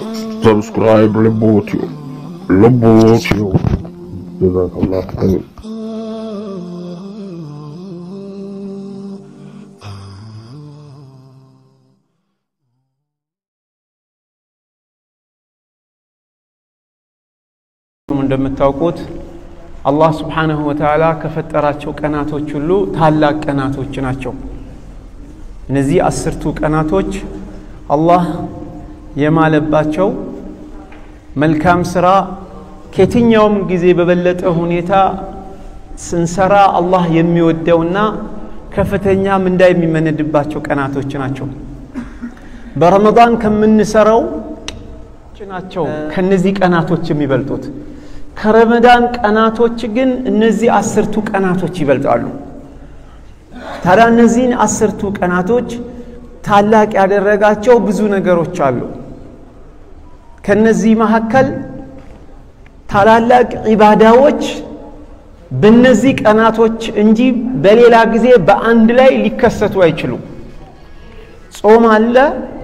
ሰብስክራይብ ልቦትዮ ልቦትዮ ጀዛከላህ ኸይር እንደምታውቁት አላህ ስብሓንሁ ወተዓላ ከፈጠራቸው ቀናቶች ሁሉ ታላቅ ቀናቶች ናቸው። እነዚህ አስርቱ ቀናቶች አላህ የማለባቸው መልካም ስራ ከየትኛውም ጊዜ በበለጠ ሁኔታ ስንሰራ አላህ የሚወደውና ከፍተኛ ምንዳ የሚመነድባቸው ቀናቶች ናቸው። በረመዳን ከምንሰራው ናቸው ከነዚህ ቀናቶች የሚበልጡት። ከረመዳን ቀናቶች ግን እነዚህ አስርቱ ቀናቶች ይበልጣሉ። ታዲያ እነዚህን አስርቱ ቀናቶች ታላቅ ያደረጋቸው ብዙ ነገሮች አሉ። ከነዚህ መካከል ታላላቅ ዒባዳዎች በእነዚህ ቀናቶች እንጂ በሌላ ጊዜ በአንድ ላይ ሊከሰቱ አይችሉም። ጾም አለ፣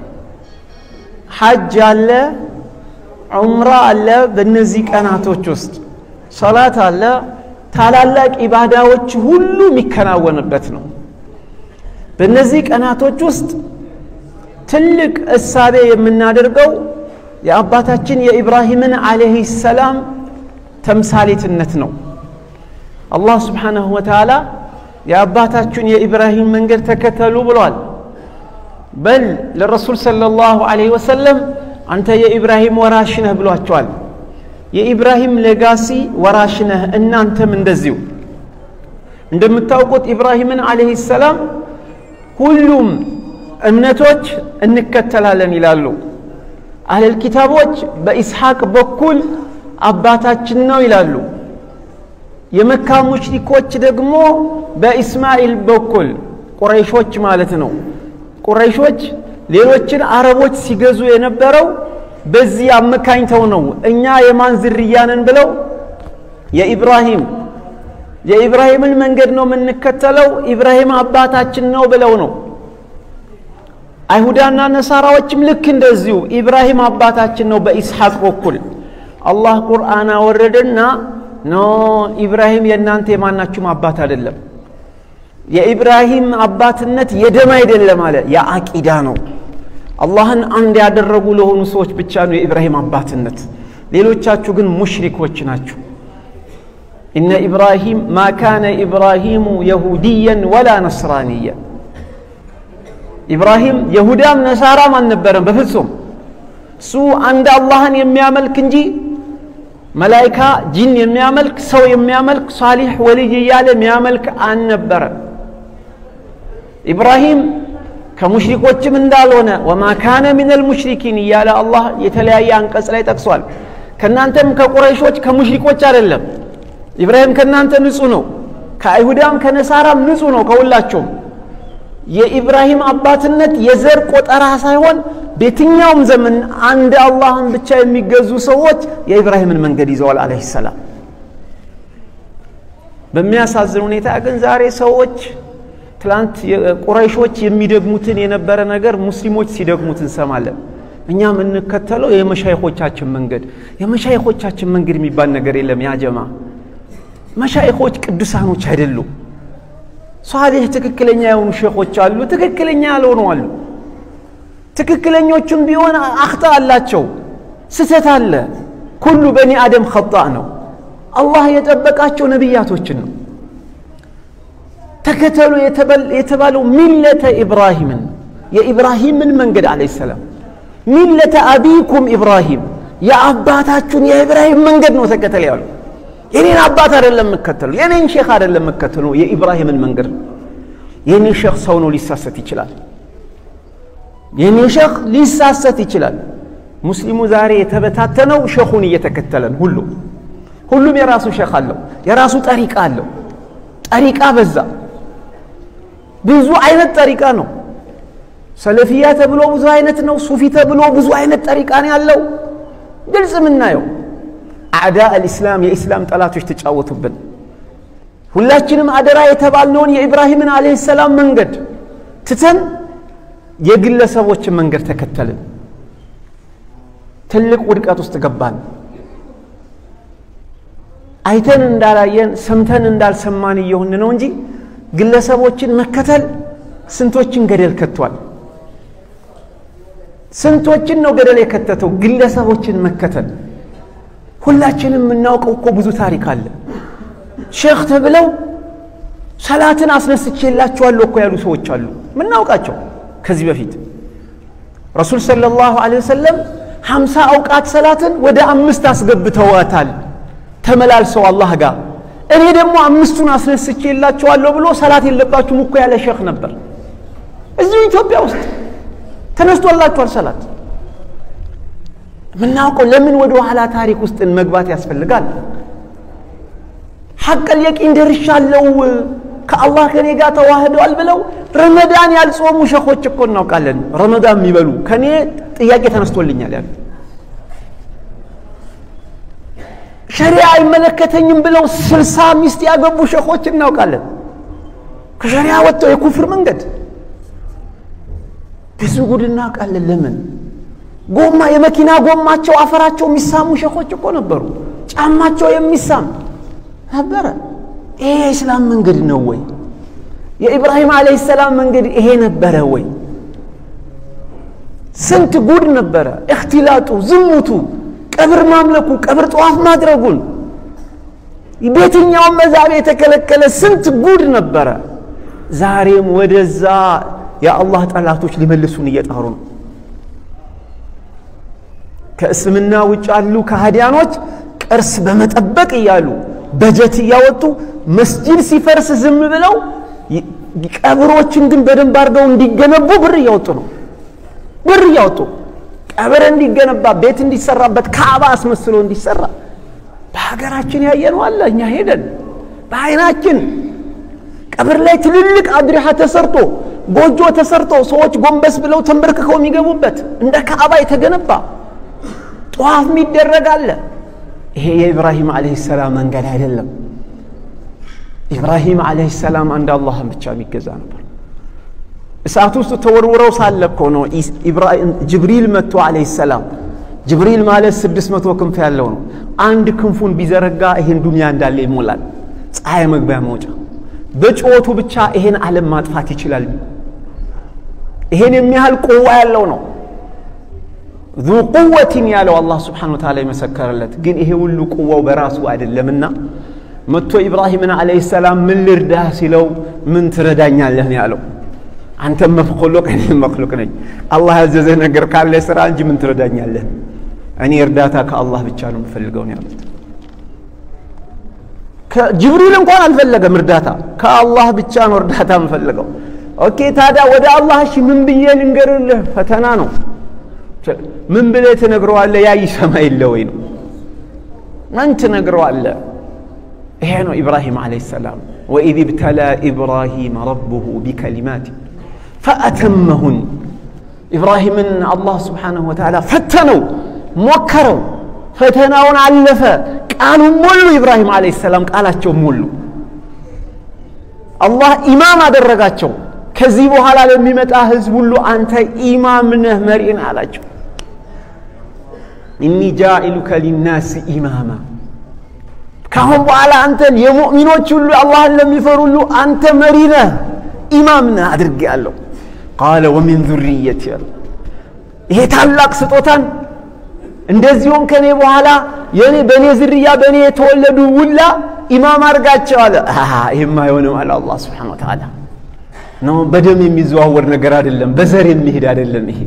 ሐጅ አለ፣ ዑምራ አለ። በእነዚህ ቀናቶች ውስጥ ሰላት አለ። ታላላቅ ኢባዳዎች ሁሉ የሚከናወንበት ነው። በእነዚህ ቀናቶች ውስጥ ትልቅ እሳቤ የምናደርገው የአባታችን የኢብራሂምን ዓለይህ ሰላም ተምሳሌትነት ነው። አላህ ስብሓንሁ ወተዓላ የአባታችሁን የኢብራሂም መንገድ ተከተሉ ብሏል። በል ለረሱል ሰለላሁ ዐለይሂ ወሰለም አንተ የኢብራሂም ወራሽ ነህ ብሏቸዋል። የኢብራሂም ሌጋሲ ወራሽ ነህ፣ እናንተም እንደዚሁ። እንደምታውቁት ኢብራሂምን ዓለይሂ ሰላም ሁሉም እምነቶች እንከተላለን ይላሉ። አህለል ኪታቦች በኢስሐቅ በኩል አባታችን ነው ይላሉ። የመካ ሙሽሪኮች ደግሞ በኢስማኤል በኩል ቁረይሾች ማለት ነው። ቁረይሾች ሌሎችን አረቦች ሲገዙ የነበረው በዚህ አመካኝተው ነው። እኛ የማን ዝርያ ነን ብለው የኢብራሂም የኢብራሂምን መንገድ ነው የምንከተለው፣ ኢብራሂም አባታችን ነው ብለው ነው። አይሁዳና ነሳራዎችም ልክ እንደዚሁ ኢብራሂም አባታችን ነው በኢስሐቅ በኩል አላህ ቁርአን አወረደና ኖ ኢብራሂም የእናንተ የማናችሁም አባት አይደለም። የኢብራሂም አባትነት የደም አይደለም አለ፣ የአቂዳ ነው። አላህን አንድ ያደረጉ ለሆኑ ሰዎች ብቻ ነው የኢብራሂም አባትነት። ሌሎቻችሁ ግን ሙሽሪኮች ናችሁ። ኢነ ኢብራሂም ማ ካነ ኢብራሂሙ የሁድየን ወላ ነስራንየን ኢብራሂም የሁዳም ነሳራም አልነበረም በፍጹም። እሱ አንድ አላህን የሚያመልክ እንጂ መላይካ፣ ጂን የሚያመልክ ሰው የሚያመልክ ሳሊሕ ወልይ እያለ የሚያመልክ አልነበረም። ኢብራሂም ከሙሽሪኮችም እንዳልሆነ ወማ ካነ ሚነል ሙሽሪኪን እያለ አላህ የተለያየ አንቀጽ ላይ ጠቅሷል። ከእናንተም ከቁረይሾች ከሙሽሪኮች አይደለም። ኢብራሂም ከእናንተ ንጹህ ነው፣ ከአይሁዳም ከነሳራም ንጹህ ነው፣ ከሁላቸውም የኢብራሂም አባትነት የዘር ቆጠራ ሳይሆን በየትኛውም ዘመን አንድ አላህን ብቻ የሚገዙ ሰዎች የኢብራሂምን መንገድ ይዘዋል አለይሂ ሰላም። በሚያሳዝን ሁኔታ ግን ዛሬ ሰዎች ትላንት ቁረይሾች የሚደግሙትን የነበረ ነገር ሙስሊሞች ሲደግሙት እንሰማለን። እኛ የምንከተለው የመሻይኾቻችን መንገድ። የመሻይኾቻችን መንገድ የሚባል ነገር የለም። ያጀማ መሻይኾች ቅዱሳኖች አይደሉም። ሷሊህ ትክክለኛ የሆኑ ሼኾች አሉ፣ ትክክለኛ ያልሆኑ አሉ። ትክክለኞቹም ቢሆን አክጣ አላቸው፣ ስተት አለ። ኩሉ በኒ አደም ኸጣእ ነው። አላህ የጠበቃቸው ነቢያቶችን ነው። ተከተሉ የተባለው ሚለተ ኢብራሂምን የኢብራሂምን መንገድ አለይሂ ሰላም ሚለተ አቢኩም ኢብራሂም የአባታችሁን የኢብራሂም መንገድ ነው ተከተል ያሉ የኔን አባት አይደለም የምከተሉ፣ የኔን ሼክ አይደለም የምከተሉ፣ የኢብራሂምን መንገድ ነው። የኔ ሼክ ሰው ነው፣ ሊሳሰት ይችላል። የኔ ሼክ ሊሳሰት ይችላል። ሙስሊሙ ዛሬ የተበታተነው ሼኹን እየተከተለን ሁሉ ሁሉም የራሱ ሼክ አለው፣ የራሱ ጠሪቃ አለው። ጠሪቃ በዛ፣ ብዙ አይነት ጠሪቃ ነው። ሰለፊያ ተብሎ ብዙ አይነት ነው። ሱፊ ተብሎ ብዙ አይነት ጠሪቃ ነው ያለው። ግልጽ የምናየው አዕዳ አልኢስላም የኢስላም ጠላቶች ተጫወቱብን። ሁላችንም አደራ የተባልነውን የኢብራሂምን አለይሂ ሰላም መንገድ ትተን የግለሰቦችን መንገድ ተከተልን። ትልቅ ውድቀት ውስጥ ገባን። አይተን እንዳላየን ሰምተን እንዳልሰማን እየሆን ነው እንጂ ግለሰቦችን መከተል ስንቶችን ገደል ከቷል። ስንቶችን ነው ገደል የከተተው? ግለሰቦችን መከተል። ሁላችንም የምናውቀው እኮ ብዙ ታሪክ አለ። ሼክ ተብለው ሰላትን አስነስቼላችኋለሁ እኮ ያሉ ሰዎች አሉ፣ ምናውቃቸው ከዚህ በፊት ረሱል ሰለላሁ ዐለይሂ ወሰለም ሀምሳ አውቃት ሰላትን ወደ አምስት አስገብተዋታል ተመላልሰው አላህ ጋር። እኔ ደግሞ አምስቱን አስነስቼላችኋለሁ ብሎ ሰላት የለባችሁም እኮ ያለ ሼክ ነበር እዚሁ ኢትዮጵያ ውስጥ ተነስቶላችኋል ሰላት። የምናውቀው ለምን ወደ ኋላ ታሪክ ውስጥ መግባት ያስፈልጋል? ሐቀል የቂን ደርሻለሁ ከአላህ ከኔ ጋር ተዋህደዋል ብለው ረመዳን ያልጾሙ ሸኾች እኮ እናውቃለን። ረመዳን የሚበሉ ከኔ ጥያቄ ተነስቶልኛል ያሉ ሸሪያ አይመለከተኝም ብለው ስልሳ ሚስት ያገቡ ሸኾች እናውቃለን። ከሸሪያ ወጥተው የኩፍር መንገድ ብዙ ጉድ እናውቃለን። ለምን ጎማ የመኪና ጎማቸው አፈራቸው የሚሳሙ ሸኾች እኮ ነበሩ። ጫማቸው የሚሳም ነበረ። ይሄ የእስላም መንገድ ነው ወይ? የኢብራሂም ዓለይሂ ሰላም መንገድ ይሄ ነበረ ወይ? ስንት ጉድ ነበረ። እክትላጡ፣ ዝሙቱ፣ ቀብር ማምለኩ፣ ቀብር ጠዋፍ ማድረጉን በየትኛውም መዛብ የተከለከለ ስንት ጉድ ነበረ። ዛሬም ወደዛ የአላህ ጠላቶች ሊመልሱን እየጣሩ ነው። ከእስልምና ውጭ ያሉ ከሃዲያኖች ቅርስ በመጠበቅ እያሉ በጀት እያወጡ መስጂድ ሲፈርስ ዝም ብለው ቀብሮችን ግን በደንብ አድርገው እንዲገነቡ ብር እያወጡ ነው። ብር እያወጡ ቀብር እንዲገነባ ቤት እንዲሰራበት ካዕባ አስመስሎ እንዲሰራ በሀገራችን ያየነው አለ። እኛ ሄደን በአይናችን ቀብር ላይ ትልልቅ አድሪሃ ተሰርቶ ጎጆ ተሰርቶ ሰዎች ጎንበስ ብለው ተንበርክከው የሚገቡበት እንደ ካዕባ የተገነባ ጠዋፍ የሚደረግ አለ። ይሄ የኢብራሂም ዓለይሂ ሰላም መንገድ አይደለም። ኢብራሂም ዓለይሂ ሰላም አንድ አላህን ብቻ የሚገዛ ነበር። እሳት ውስጥ ተወርውረው ሳለ እኮ ነው ጅብሪል መጥቶ ዓለይሂ ሰላም። ጅብሪል ማለት ስድስት መቶ ክንፍ ያለው ነው። አንድ ክንፉን ቢዘረጋ ይሄን ዱንያ እንዳለ ይሞላል። ፀሐይ መግቢያ መውጫ በጭወቱ ብቻ ይሄን ዓለም ማጥፋት ይችላል። ይሄን የሚያህል ቁዋ ያለው ነው። ዙ ቁወትን ያለው አላህ ስብሓነ ወተዓላ የመሰከረለት ግን ይሄ ሁሉ ቁዋው በራሱ አይደለምና መጥቶ ኢብራሂምን ዓለይሂ ሰላም ምን ልርዳህ ሲለው ምን ትረዳኛለህ ነው ያለው። አንተም መክሉቅ እኔም መክሉቅ ነኝ። አላህ ያዘዘህ ነገር ካለ ስራ እንጂ ምን ትረዳኛለህ? እኔ እርዳታ ከአላህ ብቻ ነው የምፈልገው ነው ያሉት። ጅብሪል እንኳን አልፈለገም እርዳታ፣ ከአላህ ብቻ ነው እርዳታ የምፈልገው። ኦኬ ታዲያ ወደ አላህ እሺ ምን ብዬ ልንገርልህ? ፈተና ነው። ምን ብለህ ትነግረዋለህ? ያ ይሰማ የለ ወይ ነው ምን ትነግረዋለህ? ይሄ ነው ኢብራሂም ዓለይሂ ሰላም ወኢዝ ብተላ ኢብራሂም ረቡሁ ቢከሊማት ፈአተመሁን። ኢብራሂምን አላህ ስብሓነሁ ወተዓላ ፈተነው፣ ሞከረው፣ ፈተናውን አለፈ። ቃሉን ሞሉ። ኢብራሂም ዓለይሂ ሰላም ቃላቸው ሞሉ። አላህ ኢማም አደረጋቸው። ከዚህ በኋላ ለሚመጣ ህዝብ ሁሉ አንተ ኢማም ነህ፣ መሪ ነህ አላቸው። ኢኒ ጃኢሉከ ሊናስ ኢማማ ካሁን በኋላ አንተን የሙእሚኖች ሁሉ አላህን ለሚፈሩ ሁሉ አንተ መሪ ነህ ኢማም ነህ አድርጌአለሁ። ቃለ ወሚን ዙርየት ያለ ይሄ ታላቅ ስጦታን እንደዚሁም ከኔ በኋላ የኔ በእኔ ዝርያ በእኔ የተወለዱ ውላ ኢማም አድርጋቸው አለ። ይህም አይሆንም አለ አላህ ስብሓነሁ ወተዓላ ነው። በደም የሚዘዋወር ነገር አይደለም፣ በዘር የሚሄድ አይደለም። ይሄ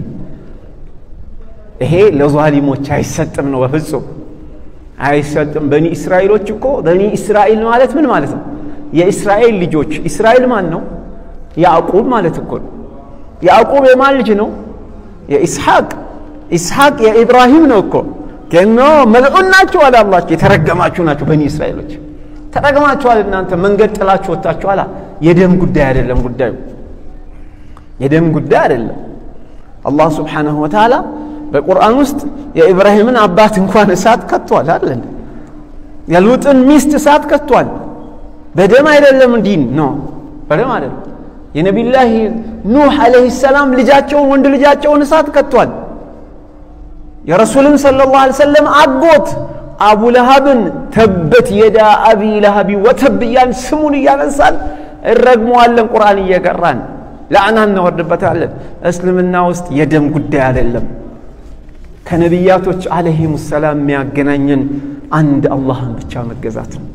ይሄ ለዛሊሞች አይሰጥም ነው በፍጹም አይሰጥም። በኒ እስራኤሎች እኮ በኒ እስራኤል ማለት ምን ማለት ነው? የእስራኤል ልጆች። እስራኤል ማን ነው? ያዕቁብ ማለት እኮ ነው። ያዕቁብ የማን ልጅ ነው? የኢስሐቅ። ኢስሐቅ የኢብራሂም ነው እኮ ገኖ መልዑን ናቸው አለ አላህ። የተረገማችሁ ናቸው በኒ እስራኤሎች፣ ተረግማችኋል። እናንተ መንገድ ጥላችሁ ወጥታችኋል። የደም ጉዳይ አይደለም ጉዳዩ፣ የደም ጉዳይ አይደለም። አላህ ስብሓነሁ ወተዓላ በቁርአን ውስጥ የኢብራሂምን አባት እንኳን እሳት ከቷል አይደል? የሉጥን ሚስት እሳት ከቷል። በደም አይደለም ዲን ነው፣ በደም አይደለም። የነቢዩላህ ኑህ ዓለይሂ ሰላም ልጃቸውን ወንድ ልጃቸውን እሳት ከቷል። የረሱልን ሰለላሁ ዐለይሂ ወሰለም አጎት አቡ ለሃብን ተበት የዳ አቢ ለሃቢ ወተብ እያልን ስሙን እያነሳን እረግመዋለን። ቁርአን እየቀራን ለአና እናወርድበታለን። እስልምና ውስጥ የደም ጉዳይ አይደለም። ከነቢያቶች አለይሂሙ ሰላም የሚያገናኘን አንድ አላህን ብቻ መገዛት ነው።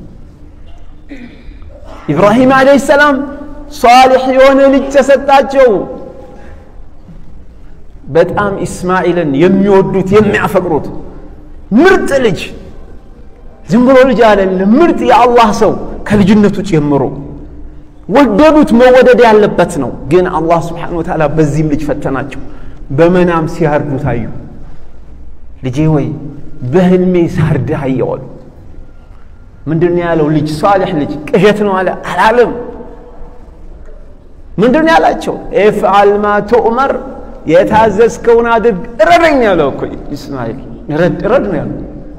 ኢብራሂም አለይሂ ሰላም ሷሊሕ የሆነ ልጅ ተሰጣቸው። በጣም ኢስማኤልን የሚወዱት የሚያፈቅሩት ምርጥ ልጅ፣ ዝም ብሎ ልጅ አይደለም፣ ምርጥ የአላህ ሰው ከልጅነቱ ጀምሮ ወደዱት። መወደድ ያለበት ነው። ግን አላህ ስብሓነሁ ወተዓላ በዚህም ልጅ ፈተናቸው። በመናም ሲያርዱ ታዩ። ልጄ ወይ በህልሜ ሳርድህ አየዋሉ። ምንድን ነው ያለው? ልጅ ሷሊሕ ልጅ ቅዠት ነው አለ አላለም። ምንድን ነው ያላቸው? ኤፍዓል ማ ቱእመር የታዘዝከውን አድርግ እረደኝ ያለው እኮ ኢስማኤል እረድ እረድ ነው ያለው።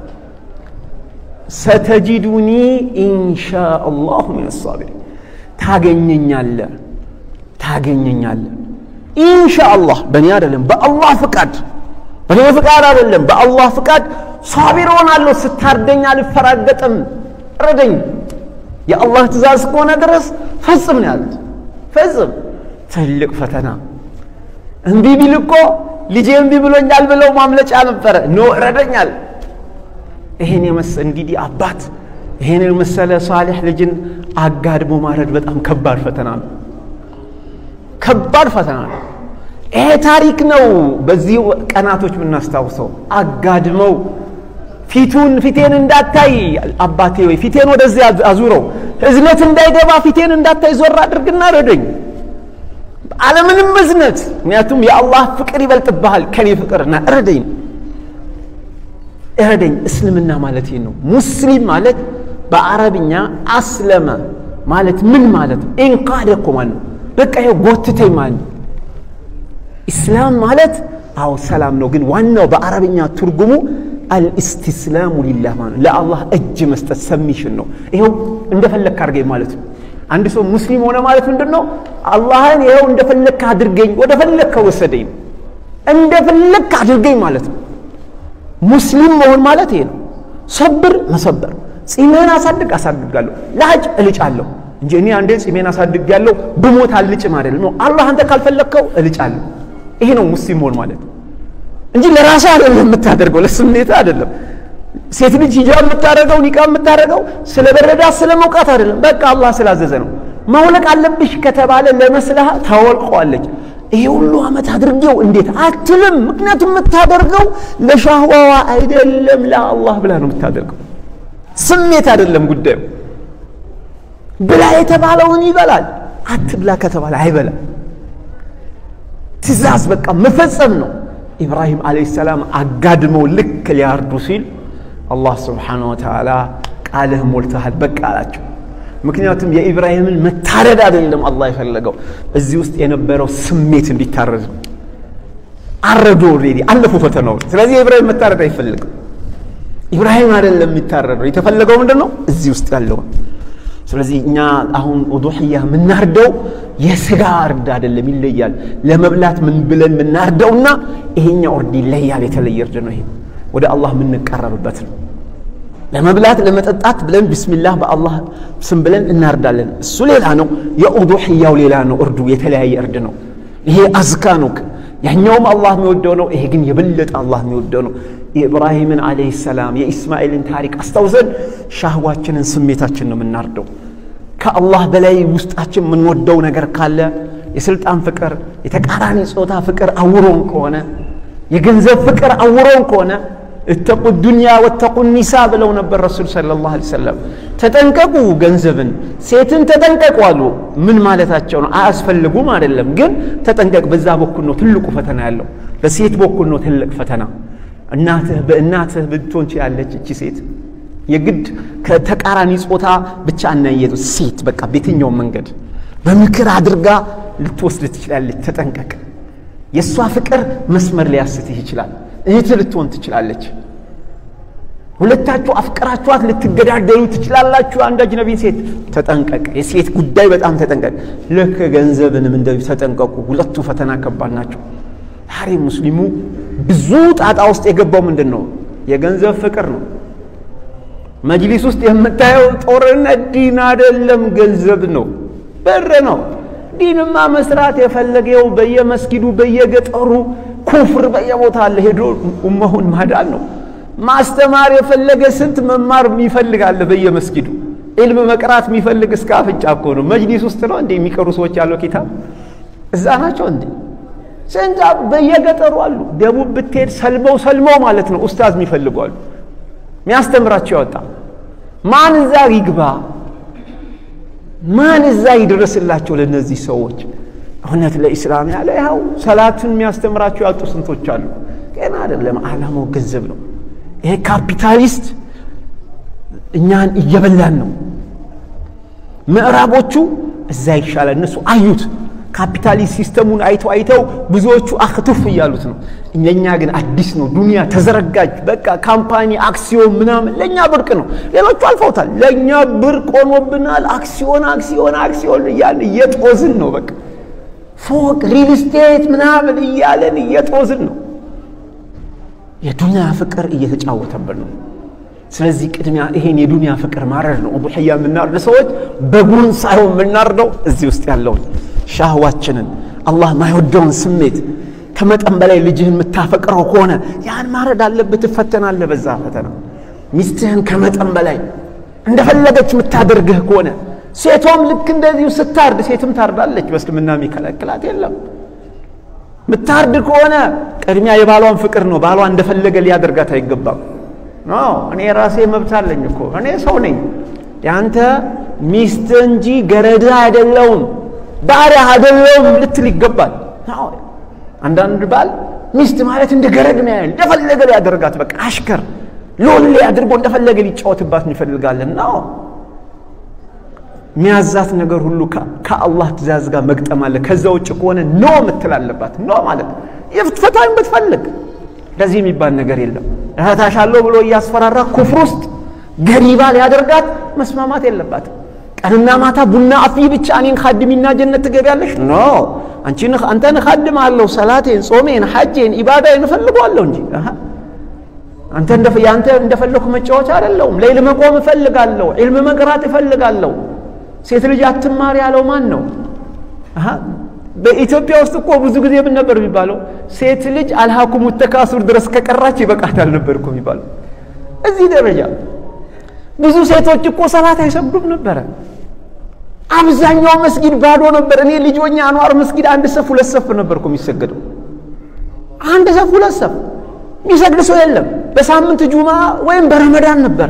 ሰተጂዱኒ ኢንሻ አላሁ ሚን አሳቢሪን ታገኘኛለ ታገኘኛለ ኢንሻ አላህ በእኔ አይደለም በአላህ ፍቃድ በእኔ ፍቃድ አይደለም በአላህ ፍቃድ ሳቢር ሆናለሁ ስታርደኝ አልፈራገጥም እረደኝ የአላህ ትእዛዝ እስከሆነ ድረስ ፈጽም ነው ያሉት ፈጽም ትልቅ ፈተና እምቢ ቢል እኮ ልጄ እምቢ ብሎኛል ብለው ማምለጫ ነበረ ኖ እረደኛል ይሄን የመሰ እንግዲህ አባት ይሄን የመሰለ ሳሊሕ ልጅን አጋድሞ ማረድ በጣም ከባድ ፈተና ነው ከባድ ፈተና ነው ይሄ ታሪክ ነው በዚህ ቀናቶች የምናስታውሰው አጋድመው ፊቱን ፊቴን እንዳታይ አባቴ ወይ ፊቴን ወደዚህ አዙረው እዝነት እንዳይገባ ፊቴን እንዳታይ ዞር አድርግና ረደኝ አለምንም እዝነት ምክንያቱም የአላህ ፍቅር ይበልጥብሃል ከኔ ፍቅርና እረደኝ እረደኝ እስልምና ማለት ይህ ነው ሙስሊም ማለት በአረብኛ አስለመ ማለት ምን ማለት ነው ኢንቃደ እኮ ማለት ነው በቃ ይሄ ጎትተኝ ማለት ነው ኢስላም ማለት አዎ ሰላም ነው ግን ዋናው በአረብኛ ትርጉሙ አልእስትስላሙ ሊላህ ማለት ለአላህ እጅ መስጠት ሰሚሽን ነው ይኸው እንደፈለግክ አድርገኝ ማለት ነው አንድ ሰው ሙስሊም ሆነ ማለት ምንድን ነው አላህን ይኸው እንደፈለግክ አድርገኝ ወደ ፈለግከ ወሰደኝ ነው እንደፈለግክ አድርገኝ ማለት ነው ሙስሊም መሆን ማለት ይሄ ነው ሰብር መሰበር ጺምህን አሳድግ አሳድጋለሁ ላጭ እልጫለሁ እንጂ እኔ አንዴ ጺሜን አሳድግ ያለው ብሞት አልጭም አይደለም ነው አላህ አንተ ካልፈለግከው እልጫለሁ ይሄ ነው ሙስሊም መሆን ማለት እንጂ ለራስህ አይደለም የምታደርገው ለስሜት አይደለም ሴት ልጅ ሂጃብ የምታደርገው ኒቃ የምታደርገው ስለ በረዳት ስለ መውቃት አይደለም በቃ አላህ ስላዘዘ ነው ማውለቅ አለብሽ ከተባለ ለመስለሃ ታወልቀዋለች ይሄ ሁሉ ዓመት አድርጌው እንዴት አትልም ምክንያቱም የምታደርገው ለሻህዋዋ አይደለም ለአላህ ብላ ነው የምታደርገው ስሜት አይደለም ጉዳዩ ብላ የተባለውን ይበላል አትብላ ከተባለ አይበላም ትእዛዝ በቃ መፈጸም ነው ኢብራሂም አለይሂ ሰላም አጋድመው ልክ ሊያርዱ ሲል አላህ ስብሓነሁ ወተዓላ ቃልህ ሞልተሃል በቃ አላቸው ምክንያቱም የኢብራሂምን መታረድ አይደለም አላህ የፈለገው እዚህ ውስጥ የነበረው ስሜት እንዲታረድ ነው አረዱ ኦልሬዲ አለፉ ፈተናዎች ስለዚህ የኢብራሂም መታረድ አይፈልግም ኢብራሂም አይደለም የሚታረደው የተፈለገው ምንድን ነው እዚህ ውስጥ ያለው ስለዚህ እኛ አሁን ኡዱሕያ የምናርደው የስጋ እርድ አይደለም ይለያል ለመብላት ምን ብለን የምናርደውና ይሄኛ እርድ ይለያል የተለየ እርድ ነው ይሄ ወደ አላህ የምንቀረብበት ነው ለመብላት ለመጠጣት ብለን ቢስሚላህ በአላህ ስም ብለን እናርዳለን እሱ ሌላ ነው የኡዱሕያው ሌላ ነው እርዱ የተለያየ እርድ ነው ይሄ አዝካ ነው ያኛውም አላህ የሚወደው ነው ይሄ ግን የበለጠ አላህ የሚወደው ነው የኢብራሂምን አለህ ሰላም የኢስማኤልን ታሪክ አስታውሰን ሻህዋችንን ስሜታችን ነው የምናርደው ከአላህ በላይ ውስጣችን የምንወደው ነገር ካለ የስልጣን ፍቅር የተቃራኒ ጾታ ፍቅር አውሮን ከሆነ የገንዘብ ፍቅር አውሮን ከሆነ እተቁ ዱንያ ወተቁ ኒሳ ብለው ነበር ረሱል ስለ ላሁ ሰለም ተጠንቀቁ ገንዘብን ሴትን ተጠንቀቁ አሉ ምን ማለታቸው ነው አያስፈልጉም አይደለም ግን ተጠንቀቅ በዛ በኩል ነው ትልቁ ፈተና ያለው በሴት በኩል ነው ትልቅ ፈተና እናትህ በእናትህ ብትሆን ችላለች እቺ ሴት የግድ ከተቃራኒ ጾታ ብቻ እናየቱ ሴት በቃ በየትኛውም መንገድ በምክር አድርጋ ልትወስድ ትችላለች ተጠንቀቅ የእሷ ፍቅር መስመር ሊያስትህ ይችላል እህት ልትሆን ትችላለች ሁለታችሁ አፍቅራችኋት ልትገዳደሉ ትችላላችሁ አንድ አጅነቢን ሴት ተጠንቀቅ የሴት ጉዳይ በጣም ተጠንቀቅ ልክ ገንዘብንም እንደዚህ ተጠንቀቁ ሁለቱ ፈተና ከባድ ናቸው ዛሬ ሙስሊሙ ብዙ ጣጣ ውስጥ የገባው ምንድን ነው? የገንዘብ ፍቅር ነው። መጅሊስ ውስጥ የምታየው ጦርነት ዲን አይደለም፣ ገንዘብ ነው፣ ብር ነው። ዲንማ መስራት የፈለገው በየመስጊዱ በየገጠሩ ኩፍር በየቦታ አለ ሄዶ ኡመሁን ማዳን ነው። ማስተማር የፈለገ ስንት መማር የሚፈልግ አለ በየመስጊዱ ኢልም መቅራት የሚፈልግ እስከ አፍንጫ እኮ ነው። መጅሊስ ውስጥ ነው እንዴ የሚቀሩ ሰዎች ያለው ኪታብ እዛ ናቸው እንዴ? ስንት በየገጠሩ አሉ። ደቡብ ብትሄድ ሰልመው ሰልመው ማለት ነው ኡስታዝ የሚፈልጉ አሉ። የሚያስተምራቸው ያወጣ ማን እዛ ይግባ? ማን እዛ ይድረስላቸው ለእነዚህ ሰዎች? እውነት ለኢስላም ያለ ያው ሰላትን የሚያስተምራቸው ያጡ ስንቶች አሉ። ገና አይደለም፣ ዓላማው ገንዘብ ነው። ይሄ ካፒታሊስት እኛን እየበላን ነው። ምዕራቦቹ እዛ ይሻላል፣ እነሱ አዩት። ካፒታሊስት ሲስተሙን አይተው አይተው ብዙዎቹ አክቱፍ እያሉት ነው። ለእኛ ግን አዲስ ነው። ዱንያ ተዘረጋጅ፣ በቃ ካምፓኒ፣ አክሲዮን ምናምን ለእኛ ብርቅ ነው። ሌሎቹ አልፈውታል። ለእኛ ብርቅ ሆኖብናል። አክሲዮን አክሲዮን አክሲዮን እያልን እየጦዝን ነው። በቃ ፎቅ፣ ሪል ስቴት ምናምን እያለን እየጦዝን ነው። የዱንያ ፍቅር እየተጫወተብን ነው። ስለዚህ ቅድሚያ ይሄን የዱንያ ፍቅር ማረድ ነው። ኡዱሕያ የምናርድ ሰዎች በጉን ሳይሆን የምናርደው እዚህ ውስጥ ያለውን ሻህዋችንን አላህ ማይወደውን ስሜት ከመጠን በላይ ልጅህን የምታፈቅረው ከሆነ ያን ማረድ አለብህ። ትፈተናለህ በዛ ፈተና። ሚስትህን ከመጠን በላይ እንደፈለገች የምታደርግህ ከሆነ ሴቷም ልክ እንደዚሁ ስታርድ፣ ሴትም ታርዳለች። በእስልምና የሚከለክላት የለም። ምታርድ ከሆነ ቅድሚያ የባሏን ፍቅር ነው። ባሏ እንደፈለገ ሊያደርጋት አይገባም። ኖ እኔ ራሴ መብት አለኝ እኮ እኔ ሰው ነኝ። ያንተ ሚስት እንጂ ገረዳ አይደለውም ባሪያ አይደለውም ልትል ይገባል። አንዳንድ ባል ሚስት ማለት እንደ ገረድ ነው ያህል እንደፈለገ ሊያደርጋት በቃ አሽከር ሎሌ አድርጎ እንደፈለገ ሊጫወትባት እንፈልጋለን ነው የሚያዛት ነገር ሁሉ ከአላህ ትእዛዝ ጋር መግጠም አለ። ከዛ ውጭ ከሆነ ኖ ምትል አለባት። ኖ ማለት የፍትፈታኝ ብትፈልግ እንደዚህ የሚባል ነገር የለም። እህታሻለሁ ብሎ እያስፈራራ ኩፍር ውስጥ ገሪባ ሊያደርጋት መስማማት የለባትም። ቀንና ማታ ቡና አፍይ ብቻ እኔን ካድሚና ጀነት ትገቢያለሽ? ኖ አንቺ አንተን ካድማለሁ፣ ሰላቴን፣ ጾሜን፣ ሐጄን፣ ኢባዳዬን እፈልገዋለሁ እንጂ አንተ ያንተ እንደፈለኩ መጫወቻ አይደለሁም። ሌይል መቆም እፈልጋለሁ፣ ዒልም መቅራት እፈልጋለሁ። ሴት ልጅ አትማር ያለው ማን ነው? በኢትዮጵያ ውስጥ እኮ ብዙ ጊዜ ምን ነበር የሚባለው? ሴት ልጅ አልሃኩሙ ተካሱር ድረስ ከቀራች ይበቃታል ነበር እኮ የሚባለው። እዚህ ደረጃ ብዙ ሴቶች እኮ ሰላት አይሰግዱም ነበረ። አብዛኛው መስጊድ ባዶ ነበር። እኔ ልጆኛ አንዋር መስጊድ አንድ ሰፍ ሁለት ሰፍ ነበር እኮ የሚሰገደው። አንድ ሰፍ ሁለት ሰፍ የሚሰግድ ሰው የለም። በሳምንት ጁማ ወይም በረመዳን ነበረ።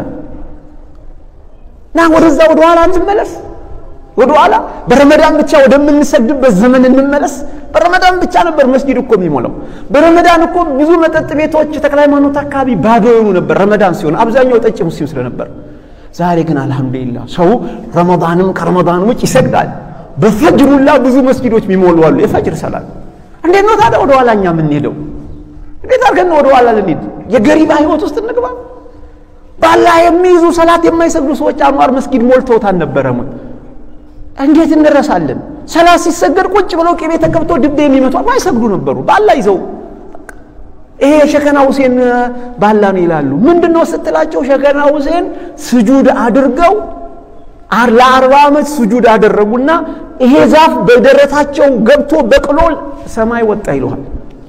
ና ወደዛ ወደ ኋላ እንመለስ። ወደ ኋላ በረመዳን ብቻ ወደምንሰግድበት ዘመን እንመለስ። በረመዳን ብቻ ነበር መስጊድ እኮ የሚሞላው። በረመዳን እኮ ብዙ መጠጥ ቤቶች ተክለ ሃይማኖት አካባቢ ባዶ የሆኑ ነበር ረመዳን ሲሆን፣ አብዛኛው ጠጭ ሙስሊም ስለነበር። ዛሬ ግን አልሐምዱሊላህ ሰው ረመዳንም ከረመዳን ውጭ ይሰግዳል። በፈጅሩላ ብዙ መስጊዶች የሚሞሉ አሉ። የፈጅር ሰላት እንዴት ነው ታዲያ ወደ ኋላ እኛ የምንሄደው? እንዴት አድርገን ወደ ኋላ ልንሄድ? የገሪባ ህይወት ውስጥ እንግባ? ባላ የሚይዙ ሰላት የማይሰግዱ ሰዎች አንዋር መስጊድ ሞልተውት አልነበረም? እንዴት እንረሳለን? ሰላት ሲሰገድ ቁጭ ብለው ቅቤ ተቀብቶ ድቤ የሚመቱ ማይሰግዱ ነበሩ። ባላ ይዘው ይሄ ሸከና ሁሴን ባላ ነው ይላሉ። ምንድን ነው ስትላቸው ሸከና ሁሴን ስጁድ አድርገው ለአርባ ዓመት ስጁድ አደረጉና ይሄ ዛፍ በደረታቸው ገብቶ በቅሎ ሰማይ ወጣ ይለዋል።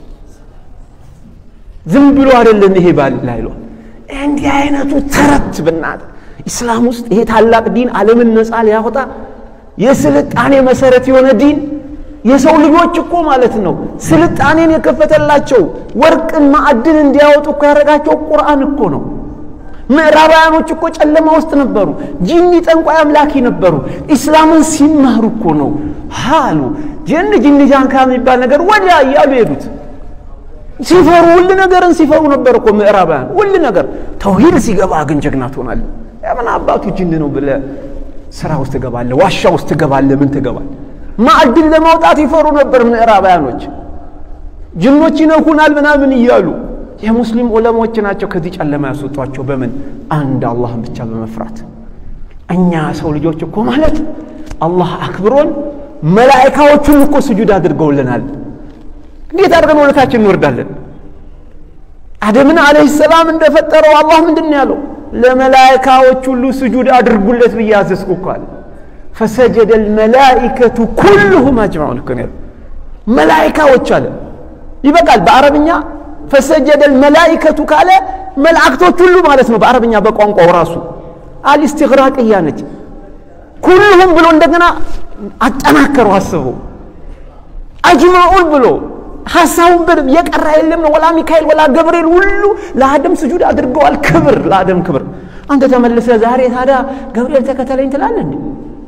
ዝም ብሎ አይደለም ይሄ ባላ ይለዋል። እንዲህ አይነቱ ተረት ብናት ኢስላም ውስጥ ይሄ ታላቅ ዲን ዓለምን ነፃ ሊያወጣ የስልጣኔ መሰረት የሆነ ዲን የሰው ልጆች እኮ ማለት ነው ስልጣኔን የከፈተላቸው ወርቅን ማዕድን እንዲያወጡ እኮ ያደረጋቸው ቁርአን እኮ ነው። ምዕራባውያኖች እኮ ጨለማ ውስጥ ነበሩ። ጂኒ ጠንቋይ አምላኪ ነበሩ። ኢስላምን ሲማሩ እኮ ነው ሃሉ ጅን ጂኒ ጃንካ የሚባል ነገር ወዲያ እያሉ ሄዱት። ሲፈሩ ሁሉ ነገርን ሲፈሩ ነበር እኮ ምዕራባውያን። ሁሉ ነገር ተውሂድ ሲገባ ግን ጀግና ትሆናለህ። የምን አባቱ ጅን ነው ብለህ ስራ ውስጥ ትገባለህ፣ ዋሻ ውስጥ ትገባለህ፣ ምን ትገባለህ። ማዕድን ለማውጣት ይፈሩ ነበር ምዕራባውያኖች። ጅኖች ይነኩናል ምናምን እያሉ የሙስሊም ዑለሞች ናቸው ከዚህ ጨለማ ያስወጧቸው። በምን አንድ አላህን ብቻ በመፍራት እኛ ሰው ልጆች እኮ ማለት አላህ አክብሮን መላኢካዎቹን እኮ ስጁድ አድርገውልናል። እንዴት አድርገን ወደታችን እንወርዳለን? አደምን አለይሂ ሰላም እንደፈጠረው አላህ ምንድን ነው ያለው? ለመላይካዎች ሁሉ ስጁድ አድርጉለት ብዬ አዘዝኩ እኮ አለ። ፈሰጀደ ልመላኢከቱ ኩልሁም አጅማዑን እኮ ነው ያለው። መላይካዎች አለ ይበቃል። በአረብኛ ፈሰጀደ ልመላኢከቱ ካለ መላእክቶች ሁሉ ማለት ነው። በአረብኛ በቋንቋው ራሱ አልስትግራቅያ ነች። ኩልሁም ብሎ እንደገና አጠናከሩ አስበው አጅማዑን ብሎ ሀሳቡን በደንብ የቀረ የለም ነው። ወላ ሚካኤል ወላ ገብርኤል ሁሉ ለአደም ስጁድ አድርገዋል። ክብር ለአደም ክብር። አንተ ተመልሰ ዛሬ ታዲያ ገብርኤል ተከተለኝ ትላለህ እንዴ?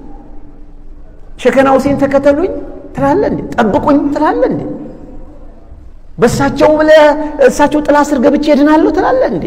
ሸከና ሁሴን ተከተሉኝ ትላለህ እንዴ? ጠብቁኝ ትላለህ እንዴ? በእሳቸው ብለህ እሳቸው ጥላ ስር ገብቼ እድናለሁ ትላለህ እንዴ?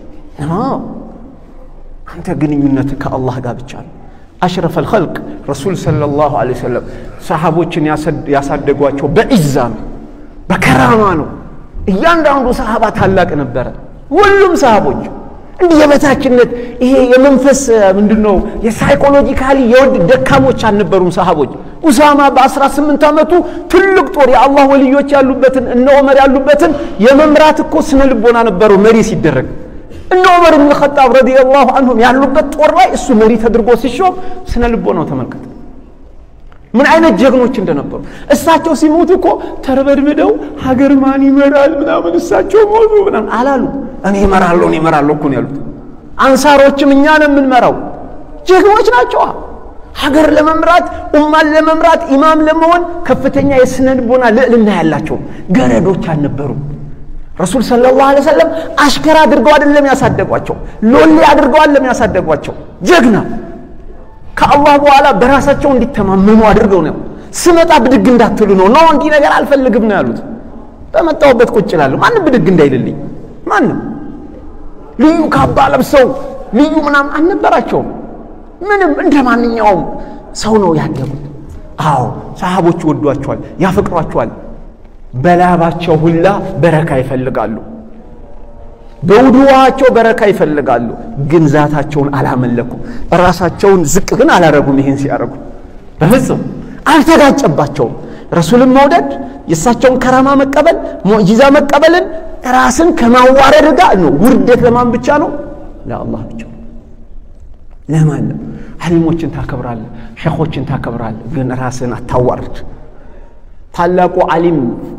አንተ ግንኙነት ከአላህ ጋር ብቻ ነው። አሽረፈ ልኸልቅ ረሱል ሰለላሁ ዐለይሂ ወሰለም ሰሓቦችን ያሳደጓቸው በዒዛ ነው፣ በከራማ ነው። እያንዳንዱ ሰሃባ ታላቅ ነበረ። ሁሉም ሰሃቦች እንዲህ የበታችነት ይሄ የመንፈስ ምንድን ነው የሳይኮሎጂካሊ የወድ ደካሞች አልነበሩም ሰሃቦች። ኡሳማ በ18 ዓመቱ ትልቅ ጦር የአላህ ወልዮች ያሉበትን እነ ዑመር ያሉበትን የመምራት እኮ ስነ ልቦና ነበረው መሪ ሲደረግ እነ ዑመር ብን ኸጣብ ረዲየላሁ አንሁም ያሉበት ጦር ላይ እሱ መሪ ተደርጎ ሲሾም ስነ ልቦናው ተመልከት። ምን አይነት ጀግኖች እንደነበሩ እሳቸው ሲሞቱ እኮ ተርበድብደው ሀገር ማን ይመራል ምናምን እሳቸው ሞቱ ምናምን አላሉ። እኔ እመራለሁ እኔ እመራለሁ እኮ ነው ያሉት። አንሳሮችም እኛ ነው የምንመራው። ጀግኖች ናቸዋ። ሀገር ለመምራት ኡማን ለመምራት ኢማም ለመሆን ከፍተኛ የስነ ልቦና ልዕልና ያላቸው ገረዶች አልነበሩም። ረሱል ሰለላሁ ዐለይሂ ወሰለም አሽከር አድርገው አይደለም ያሳደጓቸው፣ ሎሌ አድርገው አይደለም ያሳደጓቸው። ጀግና ከአላህ በኋላ በራሳቸው እንዲተማመኑ አድርገው ነው። ስመጣ ብድግ እንዳትሉ ነው። ነው እንዲህ ነገር አልፈልግም ነው ያሉት። በመጣሁበት ቁጭ እላለሁ። ማንም ብድግ እንዳይልልኝ። ማንም ልዩ ካባ ለብሰው ልዩ ምናምን አልነበራቸውም። ምንም እንደ ማንኛውም ሰው ነው ያደጉት። አዎ ሰሃቦች ይወዷቸዋል፣ ያፈቅሯቸዋል። በላባቸው ሁላ በረካ ይፈልጋሉ። በውድዋቸው በረካ ይፈልጋሉ። ግን ዛታቸውን አላመለኩም። ራሳቸውን ዝቅ ግን አላረጉም። ይህን ሲያረጉ በፍጹም አልተጋጨባቸውም። ረሱልን መውደድ፣ የእሳቸውን ከራማ መቀበል፣ ሙዕጂዛ መቀበልን ራስን ከማዋረድ ጋር ነው። ውርደት ለማን ብቻ ነው? ለአላህ ብቻ ነው። ለማንም አሊሞችን ታከብራለህ፣ ሸኾችን ታከብራለህ፣ ግን ራስን አታዋርድ። ታላቁ አሊም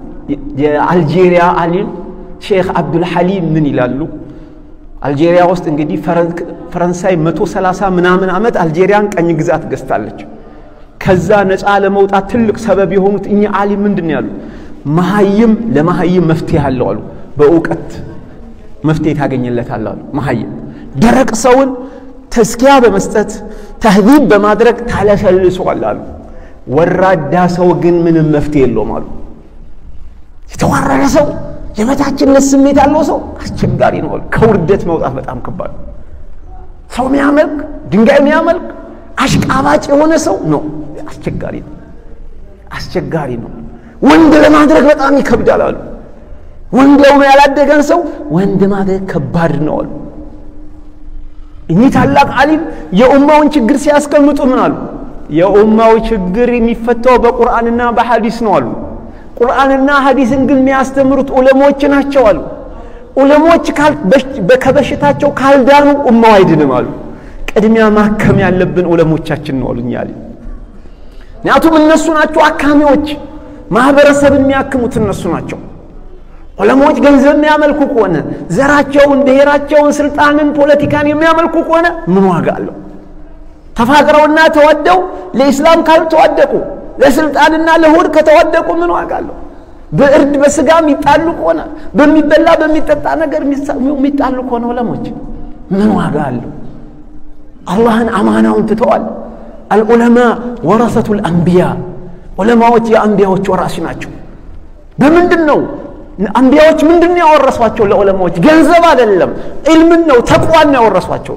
የአልጄሪያ አሊም ሼክ አብዱልሐሊም ምን ይላሉ? አልጄሪያ ውስጥ እንግዲህ ፈረንሳይ መቶ ሰላሳ ምናምን ዓመት አልጄሪያን ቀኝ ግዛት ገዝታለች። ከዛ ነፃ ለመውጣት ትልቅ ሰበብ የሆኑት እኚህ አሊም ምንድን ነው ያሉት? መሀይም ለመሀይም መፍትሄ አለው አሉ። በእውቀት መፍትሄ ታገኝለታል አሉ። መሀይም ደረቅ ሰውን ተስኪያ በመስጠት ተህዚብ በማድረግ ታለሰልሰዋል አሉ። ወራዳ ሰው ግን ምንም መፍትሄ የለውም አሉ። የተዋረደ ሰው የበታችነት ስሜት ያለው ሰው አስቸጋሪ ነው። ከውርደት መውጣት በጣም ከባድ ነው። ሰው የሚያመልክ ድንጋይ የሚያመልክ አሽቃባጭ የሆነ ሰው ነው አስቸጋሪ ነው። አስቸጋሪ ነው። ወንድ ለማድረግ በጣም ይከብዳል አሉ። ወንድ የሆነ ያላደገን ሰው ወንድ ማድረግ ከባድ ነው አሉ። እኚህ ታላቅ አሊም የኡማውን ችግር ሲያስቀምጡ ምን አሉ? የኡማው ችግር የሚፈታው በቁርአንና በሐዲስ ነው አሉ። ቁርአንና ሐዲስን ግን የሚያስተምሩት ዑለሞች ናቸው አሉ። ዑለሞች ከበሽታቸው ካልዳኑ ኡማው አይድንም አሉ። ቅድሚያ ማከም ያለብን ዑለሞቻችን ነው አሉኝ አሊ። ምክንያቱም እነሱ ናቸው አካሚዎች፣ ማህበረሰብን የሚያክሙት እነሱ ናቸው። ዑለሞች ገንዘብ የሚያመልኩ ከሆነ ዘራቸውን፣ ብሔራቸውን፣ ስልጣንን፣ ፖለቲካን የሚያመልኩ ከሆነ ምን ዋጋ አለው? ተፋቅረውና ተወደው ለኢስላም ካልተዋደቁ ለስልጣንና ለሆድ ከተዋደቁ ምን ዋጋ አለው? በእርድ በስጋ የሚጣሉ ከሆነ በሚበላ በሚጠጣ ነገር የሚጣሉ ከሆነ ዑለሞች ምን ዋጋ አለው? አላህን አማናውን ትተዋል። አልዑለማ ወረሰቱል አንቢያ ዑለማዎች የአንቢያዎች ወራሽ ናቸው። በምንድን ነው አንቢያዎች ምንድን ነው ያወረሷቸው? ለዑለማዎች ገንዘብ አይደለም፣ ዒልምን ነው ተቅዋን ነው ያወረሷቸው።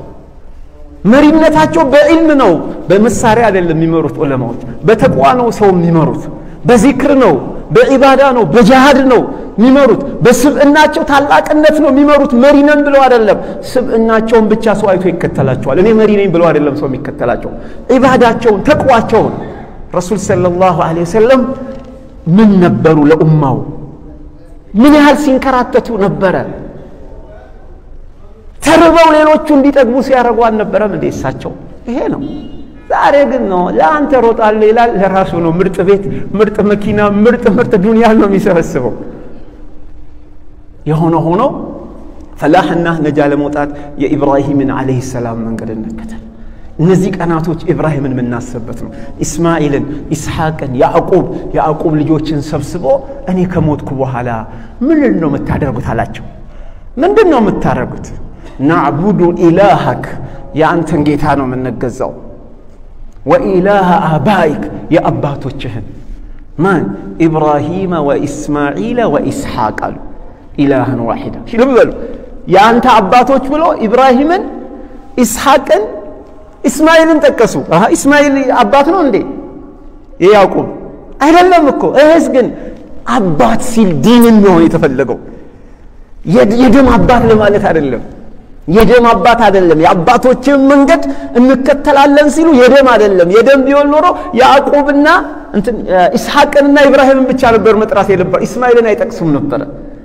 መሪነታቸው በዒልም ነው፣ በመሳሪያ አይደለም የሚመሩት ዑለማዎች። በተቅዋ ነው ሰው የሚመሩት፣ በዚክር ነው፣ በዒባዳ ነው፣ በጃሃድ ነው የሚመሩት። በስብዕናቸው ታላቅነት ነው የሚመሩት። መሪ ነን ብለው አይደለም፣ ስብዕናቸውን ብቻ ሰው አይቶ ይከተላቸዋል። እኔ መሪ ነኝ ብለው አይደለም ሰው የሚከተላቸው፣ ዒባዳቸውን ተቅዋቸውን። ረሱል ሰለላሁ ዐለይሂ ወሰለም ምን ነበሩ ለኡማው? ምን ያህል ሲንከራተቱ ነበረ። ተርበው ሌሎቹ እንዲጠግቡ ሲያደርጉ አልነበረም እንዴ እሳቸው? ይሄ ነው። ዛሬ ግን ነው ለአንተ ሮጣለሁ ይላል፣ ለራሱ ነው ምርጥ ቤት፣ ምርጥ መኪና፣ ምርጥ ምርጥ ዱንያን ነው የሚሰበስበው። የሆነ ሆኖ ፈላሕና ነጃ ለመውጣት የኢብራሂምን ዓለይሂ ሰላም መንገድ እንከተል። እነዚህ ቀናቶች ኢብራሂምን የምናስብበት ነው። ኢስማኤልን፣ ኢስሐቅን፣ ያዕቁብ ያዕቁብ ልጆችን ሰብስቦ እኔ ከሞትኩ በኋላ ምንድን ነው የምታደርጉት አላቸው። ምንድን ነው የምታደርጉት? ናዕቡዱ ኢላሃክ የአንተን ጌታ ነው የምንገዛው፣ ወኢላሃ አባይክ የአባቶችህን ማን ኢብራሂመ ወኢስማዒለ ወኢስሐቅ አሉ። ኢላህን ዋሒዳ ልብ በሉ የአንተ አባቶች ብሎ ኢብራሂምን፣ ኢስሐቅን፣ ኢስማኤልን ጠቀሱ። ኢስማኤል አባት ነው እንዴ? የያዕቁብ አይደለም እኮ። እህስ ግን አባት ሲል ዲንን ነው የተፈለገው። የደም አባት ለማለት አይደለም። የደም አባት አይደለም። የአባቶችን መንገድ እንከተላለን ሲሉ የደም አይደለም። የደም ቢሆን ኖሮ ያዕቁብና ኢስሐቅንና ኢብራሂምን ብቻ ነበር መጥራት የነበር። ኢስማኤልን አይጠቅሱም ነበረ።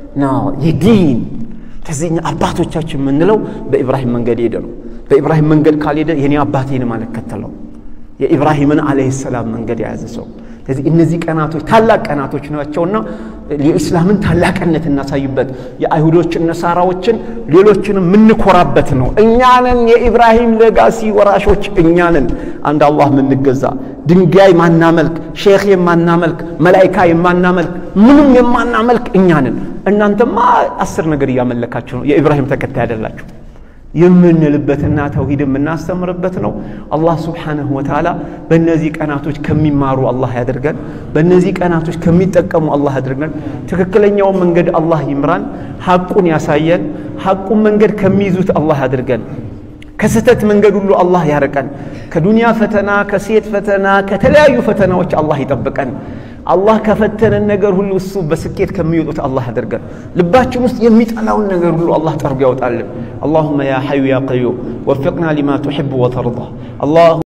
የዲን ከዚህ አባቶቻችን የምንለው በኢብራሂም መንገድ ሄደ ነው። በኢብራሂም መንገድ ካልሄደ የኔ አባቴንም አልከተለው። የኢብራሂምን ዓለይሂ ሰላም መንገድ የያዘ ሰው ስለዚህ እነዚህ ቀናቶች ታላቅ ቀናቶች ናቸውና የኢስላምን ታላቅነት እናሳይበት፣ የአይሁዶችን ነሳራዎችን፣ ሌሎችንም የምንኮራበት ነው። እኛንን የኢብራሂም ሌጋሲ ወራሾች እኛንን አንድ አላህ የምንገዛ ድንጋይ ማናመልክ፣ ሼክ የማናመልክ፣ መላይካ የማናመልክ፣ ምንም የማናመልክ እኛንን። እናንተማ አስር ነገር እያመለካችሁ ነው። የኢብራሂም ተከታይ አይደላችሁ የምንልበትና ተውሂድ የምናስተምርበት ነው። አላህ ስብሓንሁ ወተዓላ በእነዚህ ቀናቶች ከሚማሩ አላህ ያድርገን። በእነዚህ ቀናቶች ከሚጠቀሙ አላህ ያድርገን። ትክክለኛውን መንገድ አላህ ይምራን፣ ሐቁን ያሳየን። ሐቁን መንገድ ከሚይዙት አላህ ያድርገን። ከስህተት መንገድ ሁሉ አላህ ያርቀን። ከዱንያ ፈተና፣ ከሴት ፈተና፣ ከተለያዩ ፈተናዎች አላህ ይጠብቀን። አላህ ከፈተነን ነገር ሁሉ እሱ በስኬት ከሚወጡት አላህ ያደርገን። ልባችን ውስጥ የሚጠላውን ነገር ሁሉ አላህ ጠርጎ ያውጣልን። አላሁመ ያ ሐዩ ያ ቀዩም ወፊቅና ሊማ ቱሕቡ ወተርዳ